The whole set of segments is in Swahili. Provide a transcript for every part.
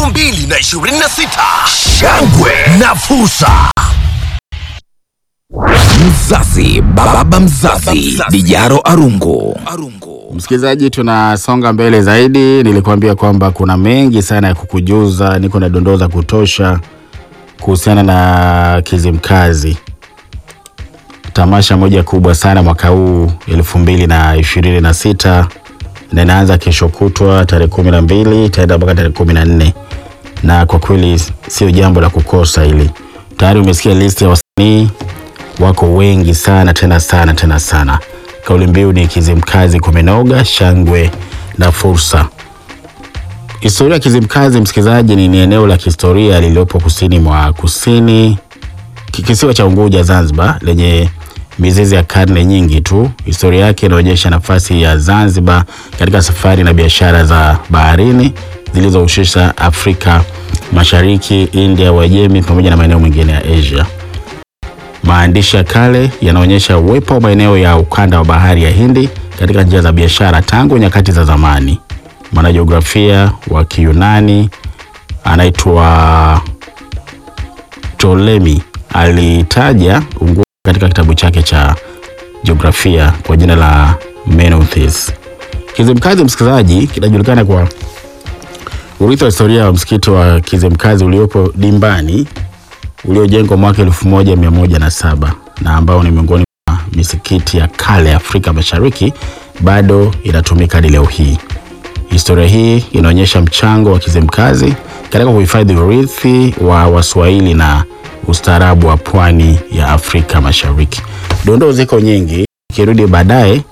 2026 shangwe na fursa. Mzazi, baba mzazi, Dijaro Arungu. Msikilizaji, tunasonga mbele zaidi. Nilikuambia kwamba kuna mengi sana ya kukujuza, niko na dondoo za kutosha kuhusiana na Kizimkazi, tamasha moja kubwa sana mwaka huu elfu mbili na ishirini na sita na inaanza kesho kutwa tarehe kumi na mbili itaenda mpaka tarehe kumi na nne na kwa kweli sio jambo la kukosa hili. Tayari umesikia listi ya wasanii wako wengi sana tena sana tena sana. Kauli mbiu ni Kizimkazi kumenoga, shangwe na fursa. Historia ya Kizimkazi, msikilizaji, ni, ni eneo la kihistoria lililopo kusini mwa kusini ki- kisiwa cha Unguja, Zanzibar, lenye mizizi ya karne nyingi tu. Historia yake inaonyesha nafasi ya Zanzibar katika safari na biashara za baharini zilizohusisha Afrika Mashariki, India, Uajemi pamoja na maeneo mengine ya Asia. Maandishi ya kale yanaonyesha uwepo wa maeneo ya ukanda wa bahari ya Hindi katika njia za biashara tangu nyakati za zamani. Mwanajiografia wa Kiyunani anaitwa Ptolemy alitaja Unguja katika kitabu chake cha jiografia kwa jina la Meneuthis. Kizimkazi, msikilizaji, kinajulikana kwa urithi wa historia wa msikiti wa Kizimkazi uliopo Dimbani uliojengwa mwaka 1107 na ambao ni miongoni mwa misikiti ya kale Afrika Mashariki bado inatumika hadi leo hii. Historia hii inaonyesha mchango wa Kizimkazi katika kuhifadhi urithi wa Waswahili na ustaarabu wa pwani ya Afrika Mashariki. Dondoo ziko nyingi, ikirudi baadaye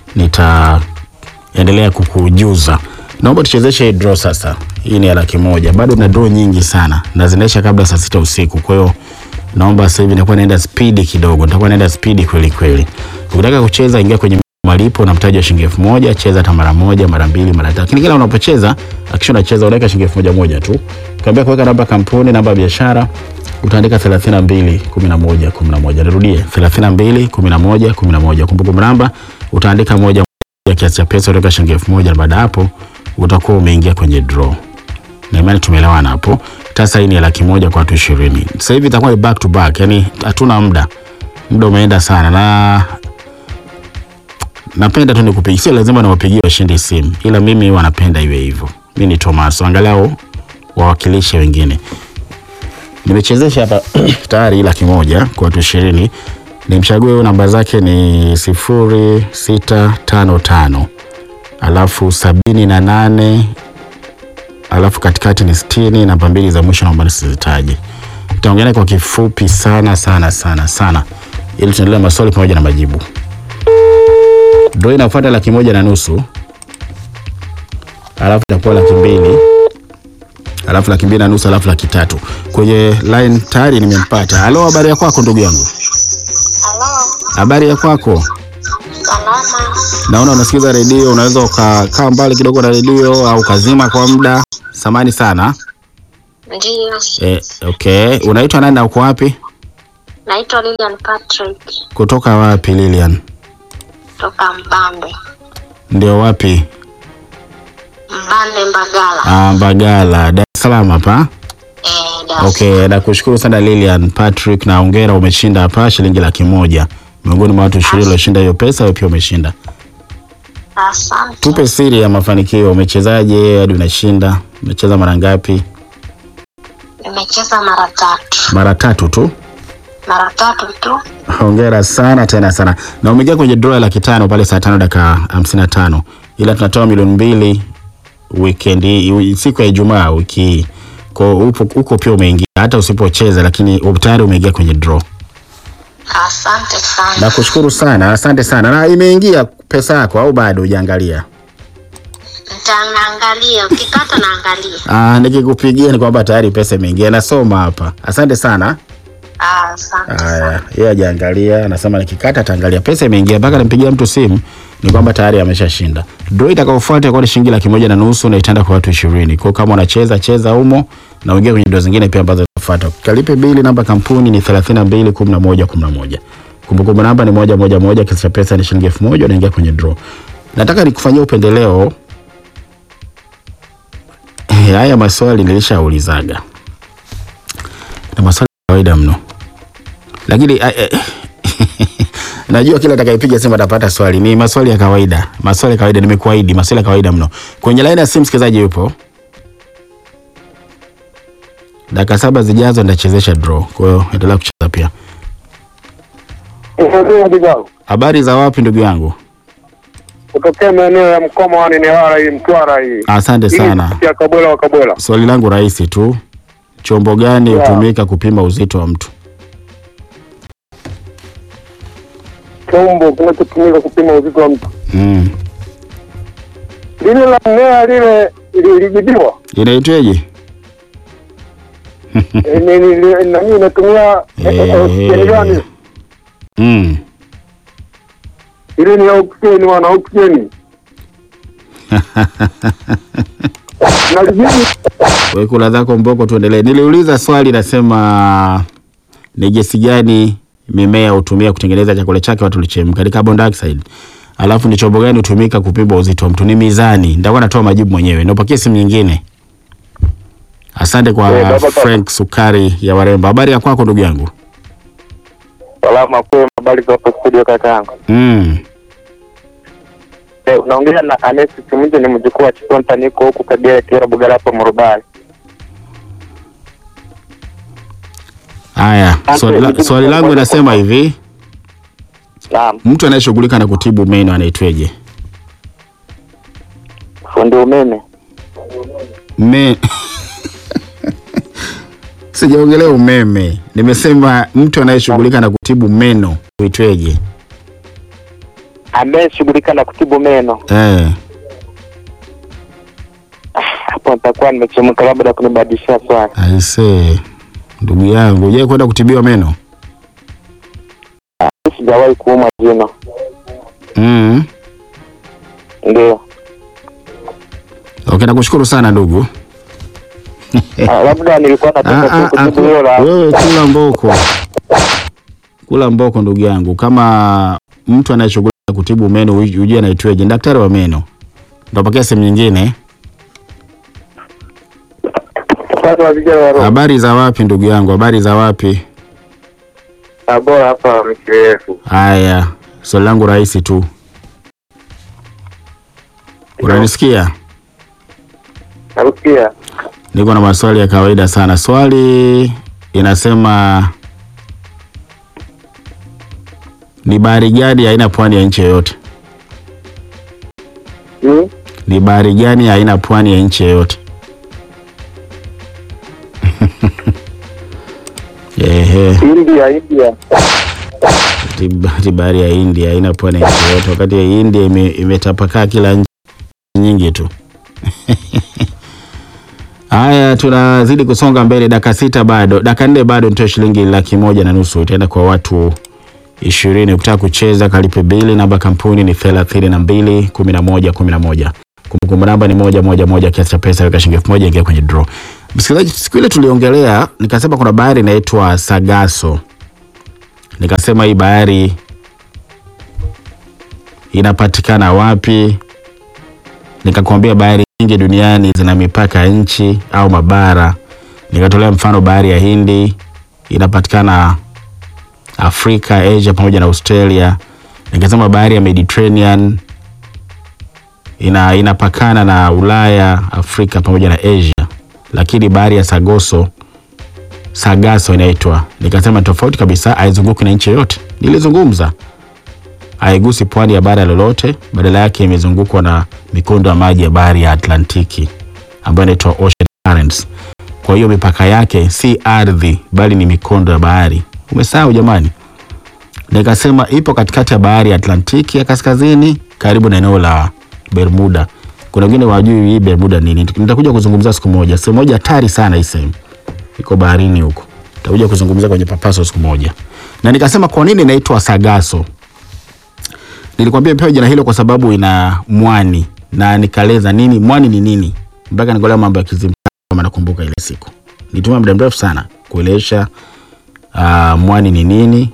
nitaendelea kukujuza. Naomba tuchezeshe hii draw sasa. Hii ni ya laki moja, bado na draw nyingi sana na zinaisha kabla saa sita usiku. Kwa hiyo naomba sasa hivi nitakuwa naenda spidi kidogo, nitakuwa naenda spidi kweli kweli. Ukitaka kucheza, ingia kwenye malipo na mtaji wa shilingi elfu moja. Cheza hata mara moja, mara mbili, mara tatu, lakini kila unapocheza akisha unacheza unaweka shilingi elfu moja moja tu. Ukiambia kuweka namba ya kampuni, namba ya biashara utaandika 32 11 11. Nirudie 32 11 11. Kumbukumbu namba utaandika moja moja, kiasi cha pesa utaweka shilingi elfu moja na baada ya hapo utakuwa umeingia kwenye draw. Na imani tumeelewana hapo. Sasa hii ni ya laki moja kwa watu ishirini. Sasa hivi itakuwa ni back to back, yani hatuna muda, muda umeenda sana na napenda tu nikupigie, sio lazima niwapigie washindi simu, ila mimi wanapenda iwe hivyo. Mimi ni Thomas, angalau wawakilishe wengine. Nimechezesha hapa tayari laki moja kwa watu ishirini. Nimchague huyu, namba zake ni sifuri sita tano tano alafu sabini na nane alafu katikati ni sitini. Namba mbili za mwisho naomba nisizitaje. Nitaongea naye kwa kifupi sana sana sana sana, ili tuendelee na maswali pamoja na majibu. Draw inafuata laki moja na nusu alafu itakuwa laki mbili alafu laki mbili na nusu alafu laki tatu kwenye line tayari nimempata. Halo, habari ya kwako ndugu yangu? Halo, Habari ya kwako? salama. Naona unasikiza redio, unaweza ukakaa mbali kidogo na redio au ukazima kwa muda. Samani sana. Ndiyo, E, okay. Unaitwa nani na uko wapi? naitwa Lilian Patrick Kutoka wapi Lilian? toka Mbambe, Ndio wapi? Mbande Mbagala. Ah, Mbagala, Dar es Salaam hapa. Eh, Dar es Okay, nakushukuru sana Lilian Patrick na hongera, umeshinda hapa shilingi laki moja miongoni mwa watu ishirini walioshinda hiyo pesa, wewe pia umeshinda. Asante. Tupe siri ya mafanikio, umechezaje hadi unashinda? Umecheza mara ngapi? Nimecheza mara tatu, Mara tatu tu. mara tatu tu. Hongera sana tena sana, na umeingia kwenye draw ya laki tano pale saa tano dakika hamsini na tano ila tunatoa milioni mbili weekend hii, siku ya Ijumaa wiki hii. Kwa upo huko pia umeingia, hata usipocheza, lakini tayari umeingia kwenye draw. Asante sana. Nakushukuru sana, asante sana. Na imeingia pesa yako au bado hujaangalia? Nitaangalia, ukikata naangalia. Ah, nikikupigia ni kwamba tayari pesa imeingia, nasoma hapa. Asante sana. Ah, Asante Haya, sana. yeye hajaangalia, anasema nikikata ataangalia. Pesa imeingia, mpaka nimpigia mtu simu ni kwamba tayari ameshashinda. Draw itakayofuata itakuwa ni shilingi laki moja na nusu na itaenda kwa watu ishirini. Kwa hiyo kama unacheza cheza humo na uingie kwenye draw zingine pia ambazo zinafuata. Kalipe bili, namba kampuni ni 32 11 11. Kumbukumbu namba ni moja moja moja, kiasi cha pesa ni shilingi elfu moja unaingia kwenye draw. Nataka nikufanyia upendeleo haya maswali nilishaulizaga na maswali ya kawaida mno, lakini eh, eh, najua kila atakayepiga simu atapata swali. Ni maswali ya kawaida, maswali ya kawaida, nimekuahidi maswali ya kawaida mno. Kwenye laini ya simu msikilizaji yupo, dakika saba zijazo nitachezesha draw, kwa hiyo endelea kucheza pia. Habari za wapi ndugu yangu? kutokea maeneo ya Mkoma wa Newala hii Mtwara hii Asante sana. ya Kabwela wa Kabwela. Swali langu rahisi tu, chombo gani Yeah. hutumika kupima uzito wa mtu? Chombo kinachotumika kupima uzito wa mtu Mm. lile la mmea lile lilijibiwa Inaitweje? Eh, ni- ni- ni- nani inatumia eh, eh, oksijeni gani? Mm. Ile ni oksijeni, wana oksijeni nalijibu Wewe kula zako mboko, tuendelee. Niliuliza swali nasema ni gesi gani mimea hutumia kutengeneza chakula chake watu lichemka, ni carbon dioxide. Alafu ni chombo gani hutumika kupima uzito wa mtu? Ni mizani. Nitakuwa natoa majibu mwenyewe. Nipakie simu nyingine. Asante kwa Eh, baba, baba. Frank Sukari ya Warembo. Habari ya kwako ndugu yangu? salama kwema. Habari za hapo studio kaka yangu. Mm. Eh, unaongea na Anesi Simunje, ni mjukuu wa Chikonta, niko huku Kagera Kiera Bugala hapa Murubali. Haya, Asante, swali, la, nijibu swali kwa langu moja inasema kwa hivi, Naam, mtu anayeshughulika na kutibu meno anaitweje? fundi umeme. Me... Sijaongelea umeme, nimesema mtu anayeshughulika na kutibu meno uitweje? Ameshughulika na kutibu meno. Eh, Hapo nitakuwa nimechemka, labda kunibadilishia swali. aisee, ndugu yangu, je, kwenda kutibiwa meno? Sijawahi kuumwa jino, Mm. ndio. Okay, nakushukuru sana ndugu. Ah, labda nilikuwa Ah, nataka ah, tu ah, kutibu hilo la wewe kula mboko, kula mboko ndugu yangu. Kama mtu anayeshughulika na kutibu meno uj- ujue anaitweje? Ni daktari wa meno. Ndapakia sehemu nyingine. upande wa vijana wa roho. Habari za wapi ndugu yangu? Habari za wapi? Ah, bora hapa mkirefu. Haya, swali langu rahisi tu, unanisikia? Narukia. Niko na maswali ya kawaida sana. Swali inasema ni bahari gani haina pwani ya nchi yoyote? Hmm? Ni bahari gani haina pwani ya nchi yoyote? Ehe, India, India. ati- ati bahari ya India haina pwani ya nchi yoyote, wakati ya India ime, imetapakaa kila nchi nyingi tu. Haya, tunazidi kusonga mbele, dakika sita bado, dakika nne bado, nitoe shilingi laki moja na nusu itaenda kwa watu ishirini. Ukitaka kucheza kalipe bili, namba kampuni ni thelathini na mbili kumi na moja kumi na moja kumbukumbu namba ni moja moja moja, kiasi cha pesa weka shilingi elfu moja ingia kwenye draw. Msikilizaji, siku ile tuliongelea, nikasema kuna bahari inaitwa Sagaso, nikasema hii bahari inapatikana wapi? Nikakwambia bahari nyingi duniani zina mipaka ya nchi au mabara. Nikatolea mfano bahari ya Hindi inapatikana Afrika, Asia pamoja na Australia. Nikasema bahari ya Mediterranean ina inapakana na Ulaya, Afrika pamoja na Asia, lakini bahari ya Sagoso Sagaso inaitwa, nikasema tofauti kabisa, haizunguki na nchi yoyote. Nilizungumza haigusi pwani ya bara lolote, badala yake imezungukwa na mikondo ya maji ya bahari ya Atlantiki ambayo inaitwa ocean currents. Kwa hiyo mipaka yake si ardhi, bali ni mikondo ya bahari. Umesahau jamani? Nikasema ipo katikati ya bahari ya Atlantiki ya kaskazini, karibu na eneo la Bermuda. Kuna wengine wajui hii Bermuda nini, nitakuja kuzungumzia siku moja. Sehemu moja hatari sana hii sehemu, iko baharini huko, nitakuja kuzungumzia kwenye papaso siku moja. Na nikasema kwa nini inaitwa Sagaso. Nilikwambia pewa jina hilo kwa sababu ina mwani na nikaeleza nini mwani ni nini, mpaka nikolea mambo ya kizimkazi kama nakumbuka ile siku. Nitumia muda mrefu sana kuelesha uh, mwani ni nini,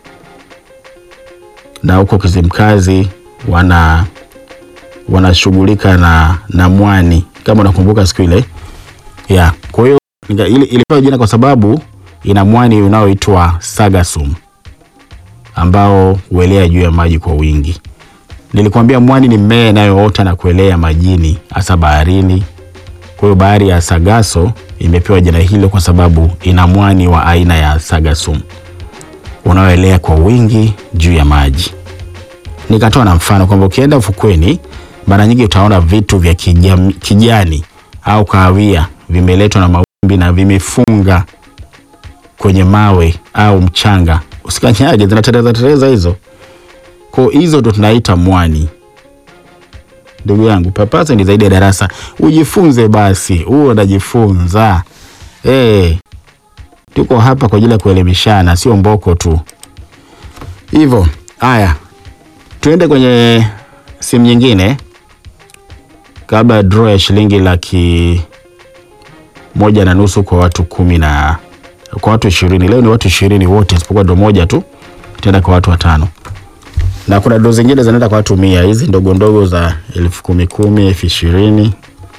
na huko Kizimkazi wana wanashughulika na, na mwani kama unakumbuka siku ile yeah. Kwa hiyo nika- ili- ilipewa jina kwa sababu ina mwani unaoitwa sagasum ambao huelea juu ya maji kwa wingi. Nilikwambia mwani ni mmea inayoota na kuelea majini hasa baharini. Kwa hiyo bahari ya Sagaso imepewa jina hilo kwa sababu ina mwani wa aina ya sagasum unaoelea kwa wingi juu ya maji. Nikatoa na mfano kwamba ukienda ufukweni, mara nyingi utaona vitu vya kijam, kijani au kahawia vimeletwa na mawimbi na vimefunga kwenye mawe au mchanga. Usikanyage, zinatereza tereza hizo. Kwa hizo ndo tunaita mwani. Ndugu yangu, papasa ni zaidi ya darasa, ujifunze basi, huo unajifunza. Eh, tuko hapa kwa ajili ya kuelimishana, sio mboko tu. Hivyo haya, tuende kwenye simu nyingine kabla ya draw ya shilingi laki moja na nusu kwa watu kumi na kwa watu ishirini. Leo ni watu ishirini wote isipokuwa ndo moja tu itaenda kwa watu watano, na kuna ndo zingine zinaenda kwa watu mia. Hizi ndogo ndogo za elfu kumi kumi, elfu ishirini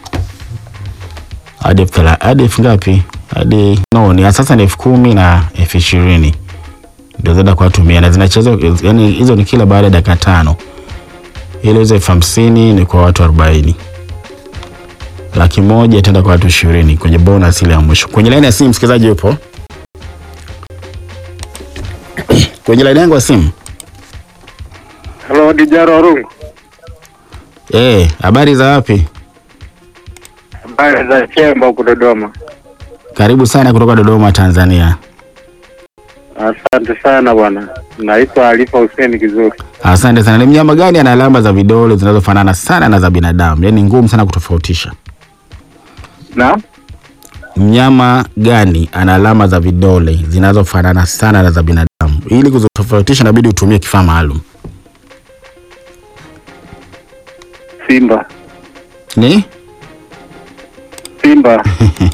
hadi elfu thela- hadi elfu ngapi? Hadi no, ni sasa ni elfu kumi na elfu ishirini ndio zinaenda kwa watu mia na zinachezwa, yani hizo ni kila baada ya dakika tano. Ile hizo elfu hamsini ni kwa watu arobaini laki moja itaenda kwa watu ishirini kwenye bonus ile ya mwisho. Kwenye laini ya simu msikilizaji yupo kwenye laini yangu ya simu. Halo, Dijaro Arungu. Eh, habari za wapi? Habari za Chemba huku Dodoma. Karibu sana kutoka Dodoma, Tanzania. Asante sana bwana. Naitwa Alifa Hussein Kizuri. Asante sana. Ni mnyama gani ana alama za vidole zinazofanana sana na za binadamu, yaani ngumu sana kutofautisha? Na Mnyama gani ana alama za vidole zinazofanana sana na za binadamu? Ili kuzitofautisha, inabidi utumie kifaa maalum. Simba. Ni Simba.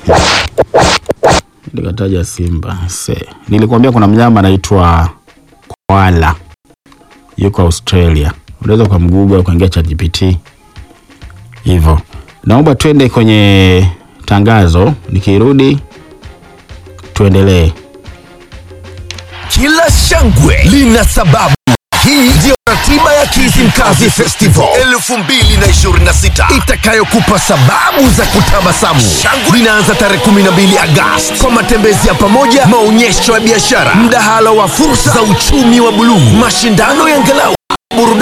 nikataja simba. Se, nilikwambia kuna mnyama anaitwa koala, yuko Australia. Unaweza ukamguga ukaingia ChatGPT hivyo. Naomba twende kwenye tangazo, nikirudi tuendelee. Kila shangwe lina sababu. Hii ndiyo ratiba ya Kizimkazi Festival 2026 itakayokupa sababu za kutabasamu. Shangwe linaanza tarehe 12 Agosti kwa matembezi ya pamoja, maonyesho ya biashara, mdahalo wa fursa za uchumi wa buluu, mashindano ya ngalau burudani